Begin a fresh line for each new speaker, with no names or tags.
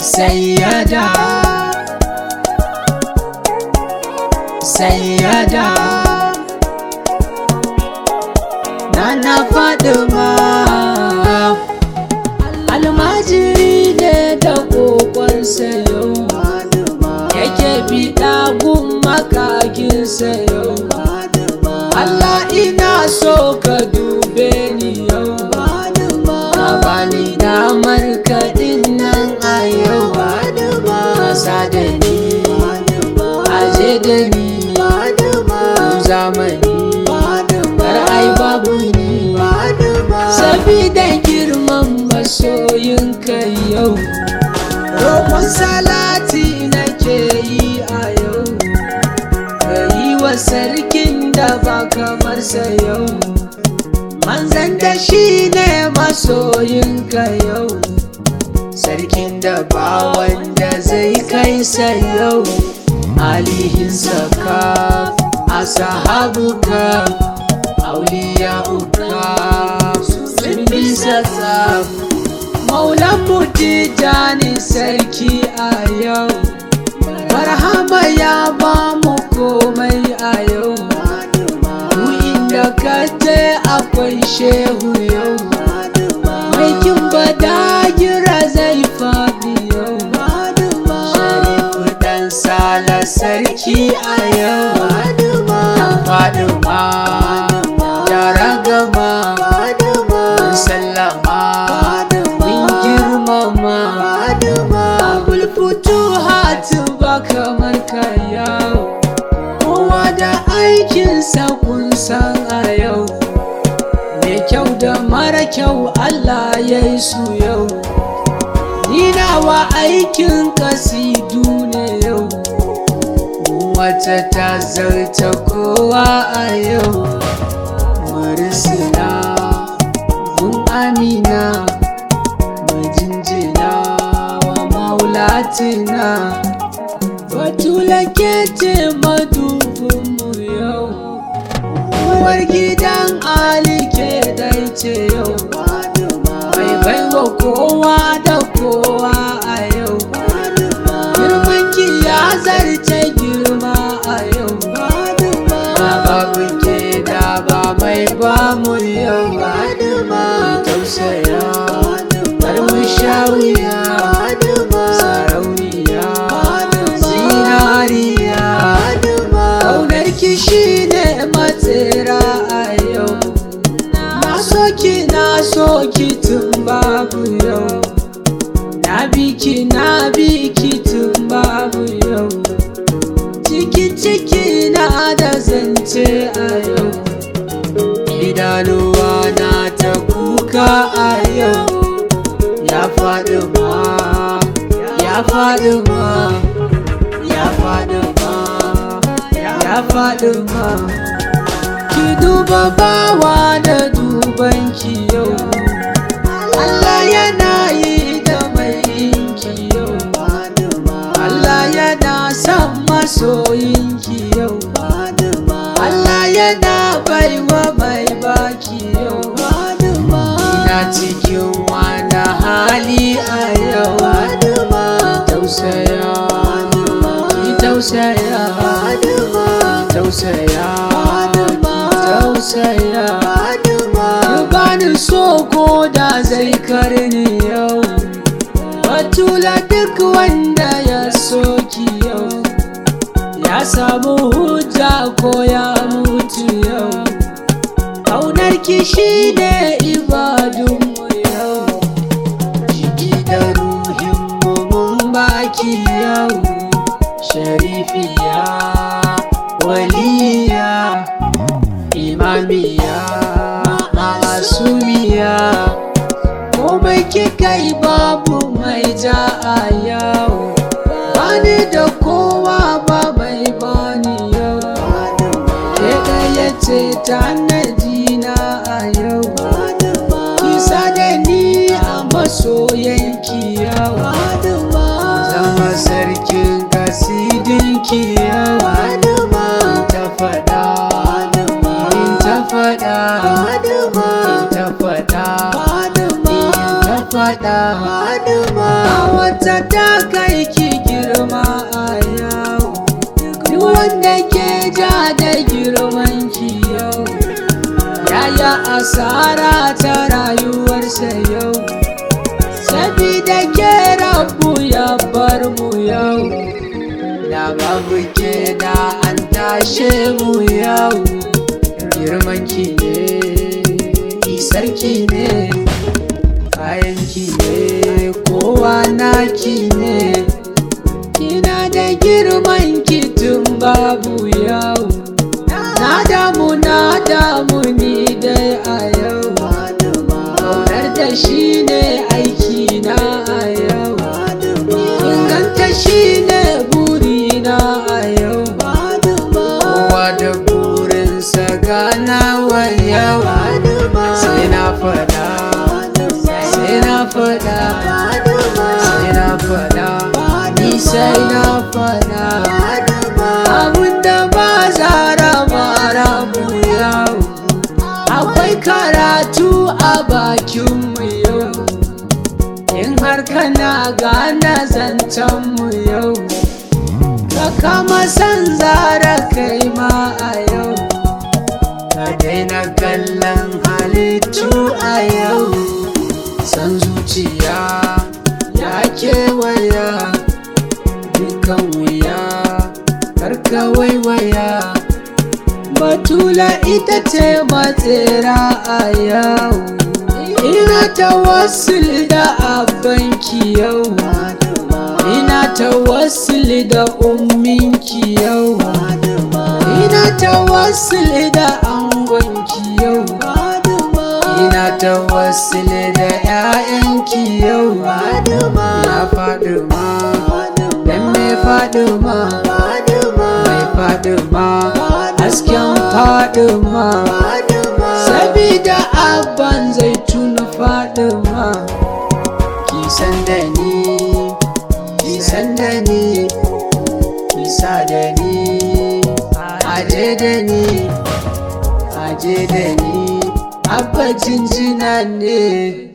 sayyada sayyada nana fadima almajiri ne da kokon sayo yake biɗa gun makakin sayo Allah ina so ka dube ni yau ka bani damar kaɗin nan a yau kasa da ni aje da ni zamani kar ai babu ni sabida girman masoyinka yau roƙon salati nake yi a yau ka yi wa sarkin da ba kamar sa yau manzan da shi ne masoyinka yau sarkin da ba wanda zai kai sa yau alihinsa ka asahabuka auliya'uka sun bisa tsaf maulan mutijani sarki a yau marhaba ya ba mu komai a yau mu inda ka je akwai shehu yau mai kin badagira zai faɗi yau sharifu dan sala sarki a yau faduma yara gama sallama mun girmama abul futuhat ba kamar ka yau kowa da aikinsa kun san a yau mai kyau da mara kyau Allah ya yi su yau ni nawa aikin kasidu ne yau wata ta zarta kowa a yau murisina gun amina majinjina wa maulatina batula ke ce madubinmu yau uwar gidan ali ke dai ce yau mai baiwa kowa da kowa a yau girman ki ya zarce girma a yau ba babu ke da ba mai ba mu yau ba tausaya har mu sha wuya sarauniya zinariya ƙaunar ki shine matsira a yau na so ki na so ki tun babu yau na bi ki na bi ki tun babu yau ciki ciki na da zance a yau idanuwa na ta kuka a yau ya faɗi ma ya faɗi ma ya faɗi ma ya faɗi ma ki duba bawa da duban ki yau Allah yana yi da mai yinki yau Allah yana son masoyinki yau Allah yana baiwa mai baki yau ina cikin wani hali a yau tausaya ki tausaya ki tausaya ki tausaya ki bani so ko da zai karni yau batula duk wanda ya soki yau ya samu hujja ko ya mutu yau ƙaunar kishi ne ibadunmu yau jiki da ruhinmu mun baki yau sharifiya waliya imamiya masumiya komai kika yi babu mai ja a yau bani da kowa ba mai bani yau ke ɗaya ce ta na a yau kisa da ni a masoyanki yau zama sarkin kasidinki yau ta faɗa in ta faɗa in ta faɗa in ta faɗa a wata wata ta kai ki girma a yau duk wanda ke ja da girman ki yau yaya asara ta rayuwarsa yau sabida ke rabu ya bar mu yau da babu ke da an tashe mu yau girman ki ne isarki ne kayan ki ne kowa naki ne kina da girman ki tun babu yau na damu na damu ni dai a yau kaunar da shi ne aiki na a yau inganta shi ne burina a yau kowa da burinsa ganawa yau sai na fada sai na fada sai na fada ni sai na fada abinda ba zara mara mu yau akwai karatu a bakinmu yau in har kana gane zancenmu yau ka kama san zara kai ma a yau ka daina kallon halittu a yau san zuciya ya kewaya dukan wuya karka waiwaya batula ita ce matsera a yau ina ta wasu da abanki yau ina ta wasu da umminki yau ina ta wasu da angonki yau ina ta wasu da 'ya'yanki yau ya faɗi ma dan me faɗi ma mai faɗi ma hasken faɗi ma sabida abban zai tuna faɗi ma ki san da ni ki san da ni ki sa da ni aje da ni aje da ni abba jinjina ne